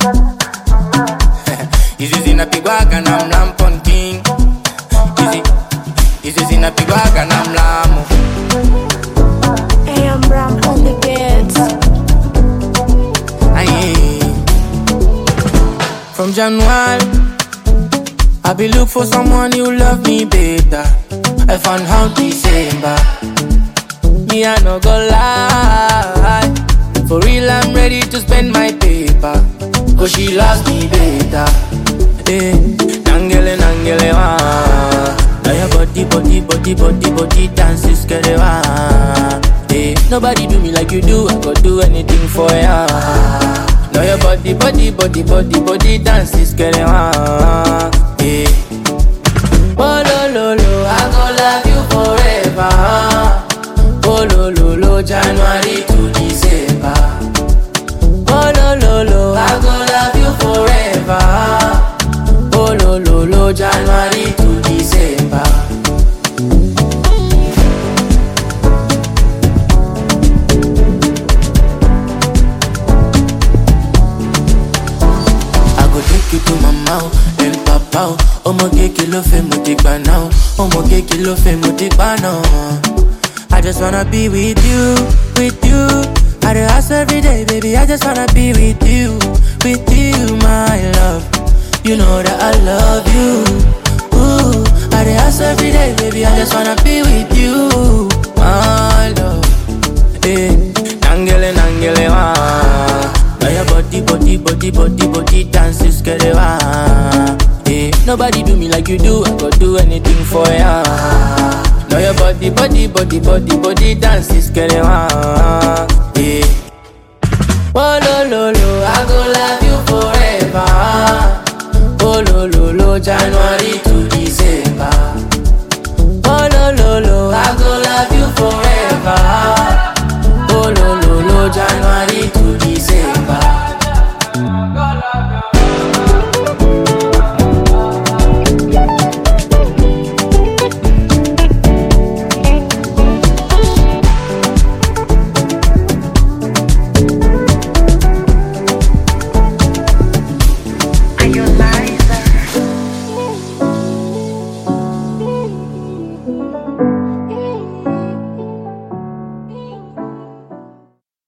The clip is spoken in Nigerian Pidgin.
Hizi zinapigwaga na mlampon king Hizi Hizi zinapigwaga na mlamo Hey, I'm Ram on the beats. Aye. From January, I be look for someone who love me better. I found out December. Me I no go lie. For real, I'm ready to spend my paper. Cause she loves me better. Eh, nangele nangele wa. Now your body, body, body, body, body dances, get it wa. Eh, nobody do me like you do. I go do anything for ya. Now your body, body, body, body, body dances, get it wa. Eh. Oh lo lo lo, I go love you forever. Oh lo lo lo, January to December. Oh lo lo lo, I go love you forever. Oh lo lo lo, January to December. I go take you to mama o, el papa o. Ọmọ kéèké ló fẹ́ mo ti gbà náà o. Ọmọ kéèké ló fẹ́ mo ti gbà náà. I just wanna be with you, with you. I dey ask every day, baby. I just wanna be with you, with you, my love. You know that I love you. Ooh, I dey ask every day, baby. I just wanna be with you, my love. Eh, nangele nangele wa. Now your body, body, body, body, body dances, get it wa. Eh, nobody do me like you do. I go do anything for ya. Now your body, body, body, body, body dances, get it wa. Eh. Oh lo lo lo, I go love